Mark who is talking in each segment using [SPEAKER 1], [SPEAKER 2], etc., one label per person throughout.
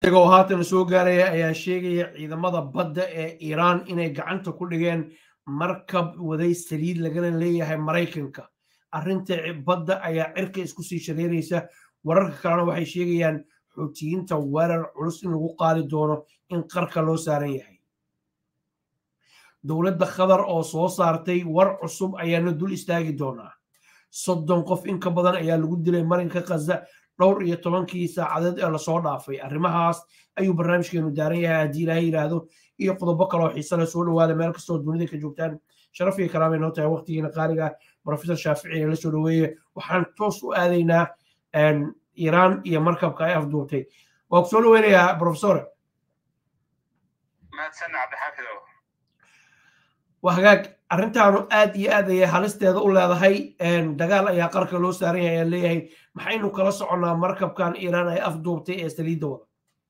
[SPEAKER 1] oo haatan soo gaaraya ayaa sheegaya ciidamada badda ee iiraan inay gacanta ku dhigeen markab waday saliid lagana leeyahay maraykanka arrinta badda ayaa cirka isku sii shareeraysa wararka kalena waxay sheegayaan xuutiyiinta weerar culus in lagu qaadi doono in qarka loo saaran yahay dowladda qatar oo soo saartay war cusub ayaana dul istaagi doonaa soddon qof in ka badan ayaa lagu dilay marinka khaza dhowr iyo tobankii saacadeed ee lasoo dhaafay arrimahaas ayuu barnaamijkeenu daaran yahay haddii ilaahay yidhaahdo iyo qodobo kaloo xiise le soo dhawaada meel kastoo dunida ka joogtaan sharaf iyo karaamay noo tahay waqtigiina qaaliga professor shaafici la soo dhaweeye waxaan toos u aadaynaa iiraan iyo markabka ay afduubtay waa ku soo dhaweynayaa professor
[SPEAKER 2] mahadsan cabdixaafidow
[SPEAKER 1] waa hagaag arrintaanu aad iyo aad ayay halisteeda u leedahay dagaal ayaa qarka loo saaran yahay ayaan leeyahay maxaynu kala soconnaa markabkan iiraan ay afduubtay ee saliidda wada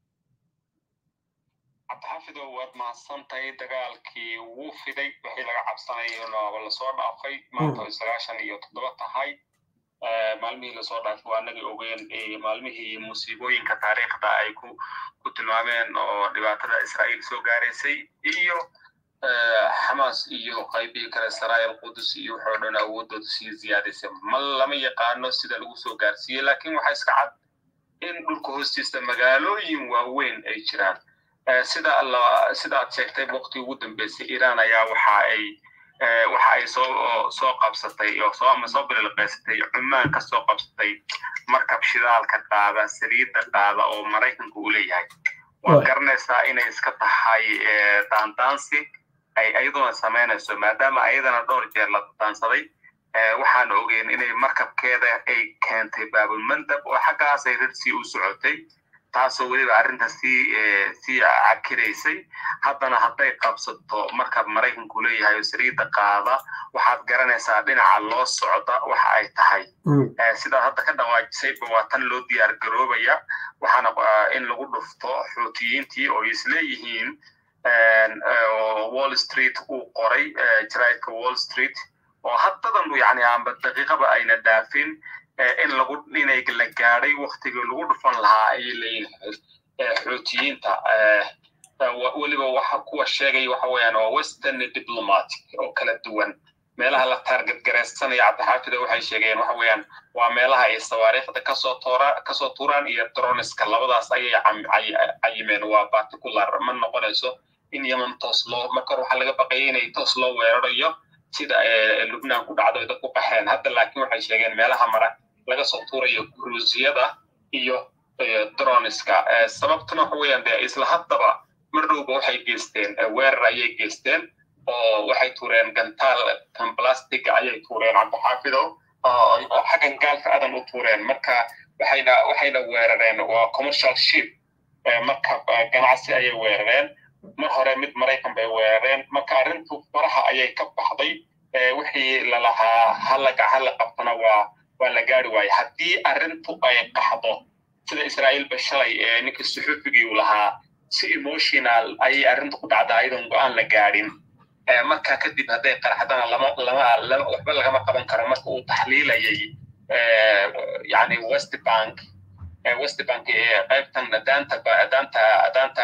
[SPEAKER 2] cabdixaafidow waad mahadsantahay dagaalkii wuu fiday wixii laga cabsanayona lasoo dhaafay maanta ay sagaashan iyo toddoba tahay maalmihii lasoo dhaafay waa anagii ogeen maalmihii musiibooyinka taariikhda ay ku ku tilmaameen oo dhibaatada israa'iil soo gaaraysay iyo xamaas iyo qaybihii kale saraayil qudus iyo wuxuu dhan awoodooda sii ziyaadaysay ma lama yaqaano sida lagu soo gaarsiiyey laakiin waxaa iska cad in dhulka hoostiisa magaalooyin waaweyn ay jiraan sida sida aad sheegtay waqti ugu dambeysay iiraan ayaa waxa ay waxa ay soo soo qabsatay oo soo ama soo bililqaysatay cumaan ka soo qabsatay markab shidaalka qaada saliidda qaada oo maraykanka uu leeyahay waa garanaysaa inay iska tahay daandaansi ay ayaduna samaynayso maadaama ayadana dhowr jeer la daansaday waxaan ogeyn inay markabkeeda ay keentay baabulmandab oo xaggaas ay radsii u socotay taasoo weliba arrinta sii sii cakiraysay haddana hadday qabsato markab maraykanku leeyahay oo saliidda qaada waxaad garanaysaa dhinaca loo socda waxa ay tahay sidaad hadda ka dhawaajisayba waa tan loo diyaar garoobaya waxaana in lagu dhufto xuutiyiintii oo isleeyihiin wall street uu qoray jaraidka wall street oo haddadan yani amba daqiiqaba ayna dhaafin in lagu inay la gaadhay waktigii lagu dhufan lahaa ayay leeyihin xuutiyiinta weliba waxa kuwa sheegay waxa weeyaan waa western diplomatic oo kala duwan meelaha la taarget garaysanaya cabdixaafida waxay sheegeen waxa weeyaan waa meelaha ay sawaariikhda kasoo toora kasoo tuuraan iyo droniska labadaas ayay cayimeen waa particular ma noqonayso in yemen toos loo marka hore waxaa laga baqayay inay toos loo weerarayo sida lubnaan ku dhacdo dad ku qaxeen hadda laakiin waxay sheegeen meelaha mara laga soo tuurayo kruusiyada iyo droniska sababtuna waxa weeyaan dee isla haddaba mar dhowba waxay geysteen weerar ayay geysteen oo waxay tuureen gantaal kan blastiga ayay tuureen cabdixaafidow oo xaggan gaalka adan u tuureen marka waxayna waxayna weerareen waa commercial ship marka ganacsi ayay weerareen mar hore mid maraykan bay weerareen marka arrintu faraha ayay ka baxday wixii lalahaa halaga hala qabtana waa waa la gaari waaye haddii arrintu ay qaxdo sida israa'iil ba shalay ninka suxuufigii uu lahaa si emotional ayay arrintu ku dhacda ayadoon go-aan la gaadhin marka kadib hadday qaraxdana lama lama waxba lagama qaban karo marka uu taxliilayay yani west bank west bank qaybtan daanta daanta daanta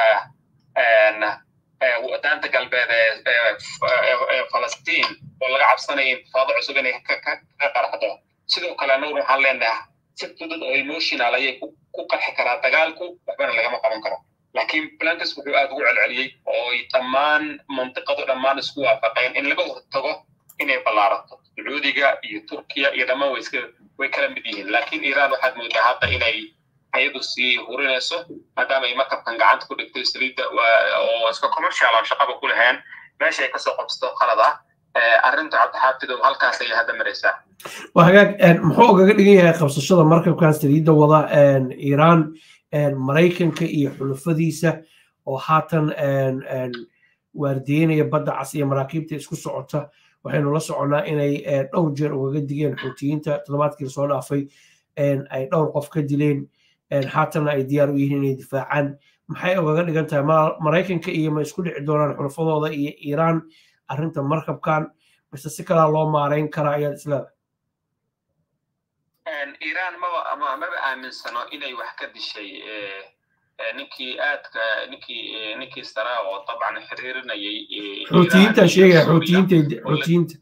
[SPEAKER 2] daanta galbeed ee falastiin oo laga cabsanaya intifaado cusub inay ka qaraxdo sidoo kale anaguna waxaan leenahay si fudud oo emotional ayay ku qarxi karaa dagaalku waxbana lagama qaban karo laakiin blankes wuxuu aad ugu celceliyey oo ay dhammaan mantiqadu dhammaan isku waafaqeen in laga hortago inay ballaarato sacuudiga iyo turkiya iyo dhammaan way iska way kala mid yihiin laakiin iiraan waxaad moodaa hadda inay ayadu sii hurinayso maadaama ay markabkan gacanta ku dhigtay saliidda oo iska commercial aan shaqaba ku lahayn meesha ay kasoo qabsato qalad ah arrinta cabdixaafidow halkaas ayay hadda maraysaa
[SPEAKER 1] waa hagaag muxuu ogaga dhigan yahay qabsashada markabkan saliidda wada iiraan maraykanka iyo xulufadiisa oo haatan waardiyeynaya badda cas iyo maraakiibta isku socota waxaynu la soconnaa inay dhowr jeer ugaga digeen xuutiyiinta toddobaadkii lasoo dhaafay ay dhowr qof ka dileen haatanna ay diyaar u yihiin inay difaacaan maxay ogaga dhigan tahay maraykanka iyo ma isku dhici doonaan xulufadooda iyo iiraan arrinta markabkan mise si kalaa loo maarayn karaa ayaad isleedahay
[SPEAKER 2] iiraan maba maba aaminsano inay wax ka dishay ninkii aadka ninkii ninkii saraa oo dabcan xiriirinayay
[SPEAKER 1] xuutiyiinta sheegaya xuutiyiinta xuutiyiinta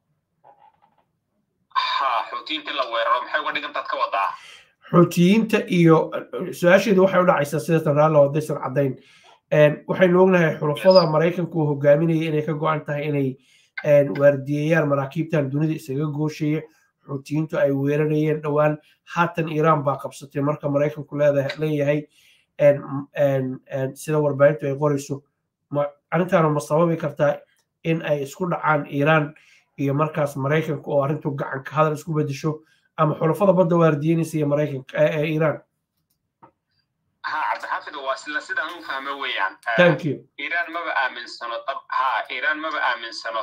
[SPEAKER 2] ha xuutiyiinta in la weeraro maxay uga dhigantaad ka wadaa
[SPEAKER 1] xuutiyiinta iyo su-aasheedu waxay u dhacaysaa sidatan raalli oo daysan caddayn waxaynu ognahay xulafada maraykanku uu hogaaminaya inay ka go-an tahay inay waardiyeeyaan maraakiibtan dunida isaga gooshaya xuutiyiintu ay weerarayeen dhowaan haatan iiraan baa qabsatay marka maraykanku leeyahay sida warbaahintu ay qorayso arrintaanu ma sababi kartaa in ay isku dhacaan iiraan iyo markaas maraykanka oo arrintu gacanka hadal isku bedesho ama xulafada badda waardiyeynaysa iyo maraykanka iiraan
[SPEAKER 2] ha cabdixaafid waa sila sidaan u fahmo weeyaan
[SPEAKER 1] thank you
[SPEAKER 2] iiraan maba aaminsano ha iiraan maba aaminsano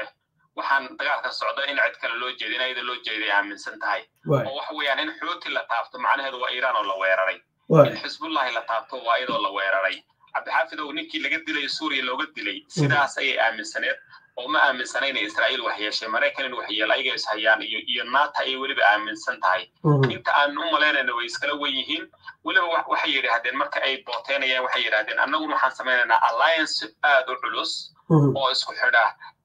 [SPEAKER 2] waxaan dagaalka socda in cid kale loo jeeda in ayada loo jeeday aaminsan tahay oo waxa weeyaan in xuuti la taabto macnaheedu waa iiraan oo la weeraray in xisbullahi la taabto waa iyadoo la weeraray cabdixaafid ow ninkii laga dilay suuriya looga dilay sidaas ayay aaminsaneed oo ma aaminsana inay israa'iil wax yeeshay maraykan in wax yeela ayaga is hayaan iyo iyo naata ayay weliba aaminsan tahay inta aan u malaynayna way iskala wen yihiin weliba waxay yidhaahdeen marka ay booteynayaan waxay yidhaahdeen annaguna waxaan samaynaynaa alliance aad u culus oo isku xidha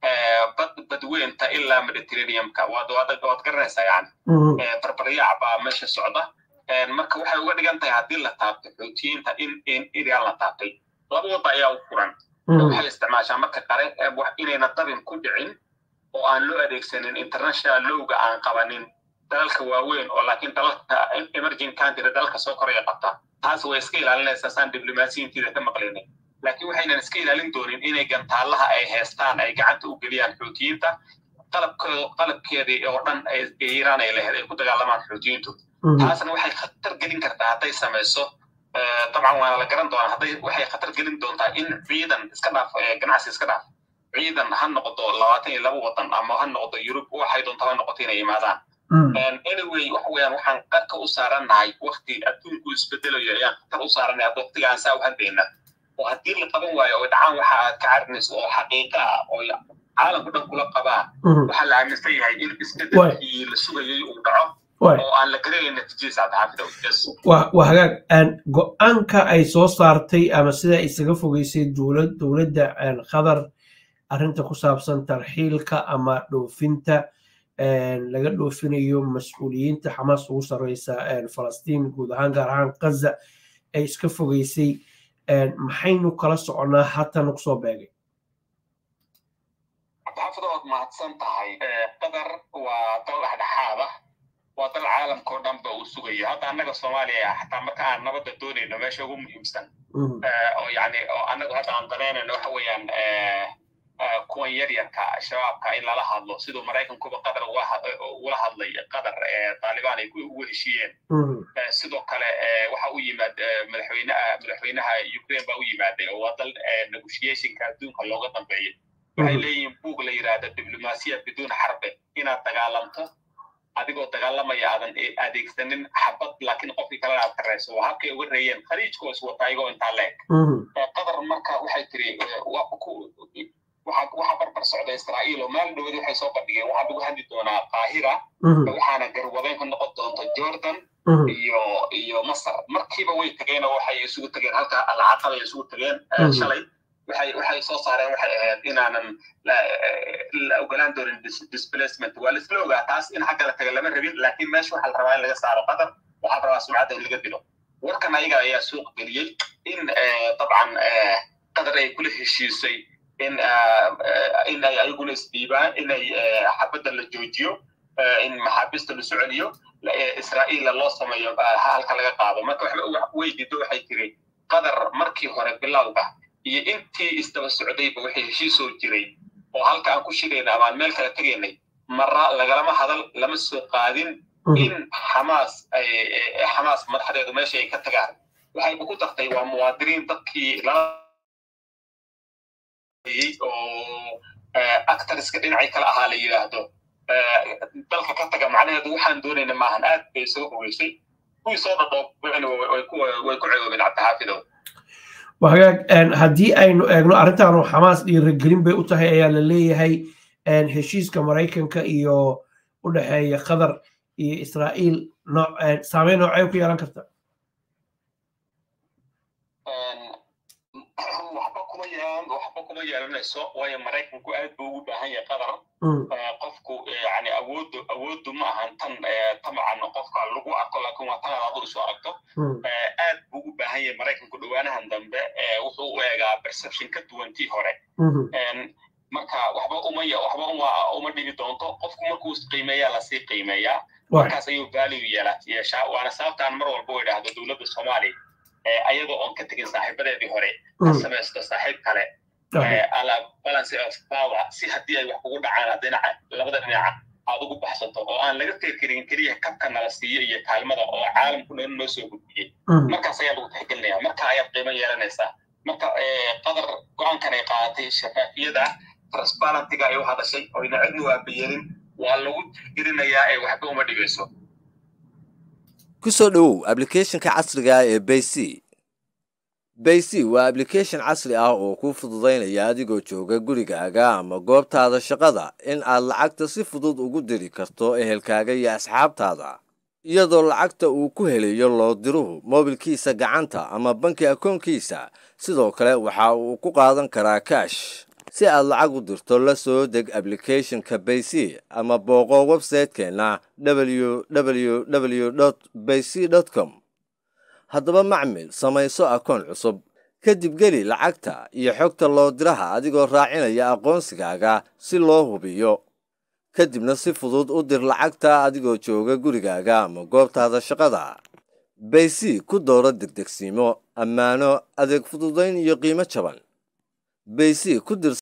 [SPEAKER 2] bad badweynta ilaa mediterraneumka waad waad garanaysaa yani barbaryac baa meesha socda marka waxay uga dhigan tahay haddii la taabto xuutiyiinta in in iiraan la taabtay laba wadda ayaa u furan waxay isticmaashaa marka qare inayna dabin ku dhicin oo aan loo adeegsanin international lowga aan qabanin dalalka waaweyn oo laakiin dalalka emerging country dalalka soo koraya qabta taas way iska ilaalinaysaa saan diblomaasiyiintiida ka maqlinay laakiin waxaynan iska ilaalin doonin inay gantaalaha ay haystaan ay gacanta u geliyaan xuutiyiinta qalabkooda qalabkeedii oo dhan iiraan ay lahayd ay ku dagaalamaan xuutiyiintu taasna waxay khatar gelin kartaa hadday samayso dabcan waana la garan doonaa hadday waxay khatar gelin doontaa in ciidan iska dhaaf ganacsi iska dhaaf ciidan ha noqdo labaatan iyo laba wadan ama ha noqdo yurub waxay doonta ha noqoto inay imaadaan anyway waxa weeyaan waxaan qarka u saarannahay wakti adduunku isbedelayo ayaan khatar u saarannahay hadda waqtiga aan saa u hadlayna oo haddii la qaban waayo oo dhacaan waxa aad ka carinayso oo xaqiiqa ah oo caalamku dhan kula qabaa waxaa la aaminsan yahay in isbedelkii la sugayay uu dhaco oo aan la garanayn natiijadiisa cabdixaafid
[SPEAKER 1] waa hagaag go-aanka ay soo saartay ama sida isaga fogeysay dowladda qatar arrinta ku saabsan tarxiilka ama dhoofinta laga dhoofinayo mas-uuliyiinta xamaas ugu sarreysa falastiin guud ahaan gaar ahaan gaza ay iska fogeysay maxaynu kala soconaa hatana kusoo beegay
[SPEAKER 2] cabdixaafid waad mahadsan tahay qatar waa dal dhexdhexaada waa dal caalamka oo dhan ba uu sugayo hadda annaga soomaaliya xataa marka aan nabadda doonayno meesha ugu muhiimsan oo yani oo annagu hadda aan danaynayno waxa weeyaan kuwan yaryarka shabaabka in lala hadlo siduu maraykankuba qatar ugula hadlay qatar taalibaan ay ugu heshiiyeen sidoo kale waxa u yimaad madaxweynaha madaxweynaha ukraine baa u yimaaday oo waa dal negotiationka adduunka looga dambeeyo waxay leeyihiin buug la yidhaahda diblomaasiya biduun xarbe inaad dagaalamto adigoo dagaalamaya aadan adeegsanin xabad laakiin qofkii kalena aad ka rayso waa habkay uga reeyeen khaliijkoo iswata ayagoo intaa leeg qatar marka waxay tiri waxaa barbar socda israa'iil oo maalin dhowadi waxay soo bandhigeen waxaa lagu hadli doonaa qaahira waxaana garwadeen ka noqon doonta jordan iyo iyo masar markiiba way tageen oo waxay isugu tageen halka alcaqaba ay isugu tageen shalay waxay waxay soo saareen waxay ahayd inaanan la ogolaan doonin displacement waa laisla ogaa taas in xagga la taga lama rabin laakiin meesha waxaa la rabaa in laga saaro qatar waxaa la rabaa sumcadda in laga dilo warkan ayaga ayaa suuq geliyey in dabcan qatar ay kula heshiisay in in ay ayaguna isdhiibaan inay xabadda la joojiyo in maxaabiista la soceliyo israa'iila loo sameeyo halka laga qaado marka way diido waxay tiri qatar markii hore bilowga iyo intii isdaba socdayba waxay heshiisoo jiray oo halka aan ku shirayna ama aan meel kala tegaynay marra lagalama hadal lama soo qaadin in xamaas ay xamaas madaxdeedu meesha ay ka tagaan waxayba ku dartay waa muwaadiniin dadkii lala oo actorska dhinacii kale ahaa la yidhaahdo dalka ka taga macnaheedu waxaan doonayna maahan aad bay soo fogeysay kuwii soo dhadhoobeen way ku ceegoobeen cabdixaafidow
[SPEAKER 1] hagaag haddii aynu eegno arrintaanu xamaas dhiirigelin bay u tahay ayaa la leeyahay heshiiska maraykanka iyo u dhexeeya qatar iyo israa'iil saameyn noocay ku yeelan karta
[SPEAKER 2] kuma yeelan waxba kuma yeelanayso waayo maraykanku aad buu ugu baahan yahay qadar qofku yani awoodu awoodu ma ahan tan tamacan qofka lagu arko laakiin waa tan adu isu aragto aad buu ugu baahan yahay maraykanku dhowaanahan dambe wuxuu u eegaa perception ka duwan tii hore marka waxba uma waxba uma uma dhibi doonto qofku markuu qiimeeyaa lasii qiimeeyaa markaas ayuu value yeela yeeshaa waana sababtaan mar walba u idhaahdo dowladda soomaaliya ayadoo oon ka tegin saaxiibadeedii hore ka samaysto saaxiib kale ala balance of power si haddii ay wax kugu dhacaan dhinaca labada dhinaca aad ugu baxsato oo aan laga fekerin keliya kabka nala siiyo iyo kaalmada oo caalamku dhan noo soo gudbiyey markaas ayaa lagu tixgelinaya marka ayaad qiimo yeelanaysaa marka qadar go-aankan ay qaadatay shafaafiyada transparentiga ay u hadashay oyna cidnu aabayeelin waa lagu tixgelinayaa ee waxba uma dhigayso
[SPEAKER 3] ku soo dhowow ablicathonka casriga ah ee bayc bayc waa ablication casri ah oo kuu fududaynaya adigoo jooga gurigaaga ama goobtaada shaqada in aad lacagta si fudud ugu diri karto ehelkaaga iyo asxaabtaada iyadoo lacagta uu ku helayo loo diruhu moobilkiisa gacanta ama banki akoonkiisa sidoo kale waxa uu ku qaadan karaa kaash si aad lacag u dirto la soo deg ablicathonka bayc ama booqo websaytekeenna www bayc com haddaba macmil samayso akoon cusub kadib geli lacagta iyo xogta loo diraha adigoo raacinaya aqoonsigaaga si loo hubiyo kadibna si fudud u dir lacagta adigoo jooga gurigaaga ama goobtaada shaqada bayc ku dooro degdegsiimo ammaano adeeg fududayn iyo qiimo jaban bayc ku dir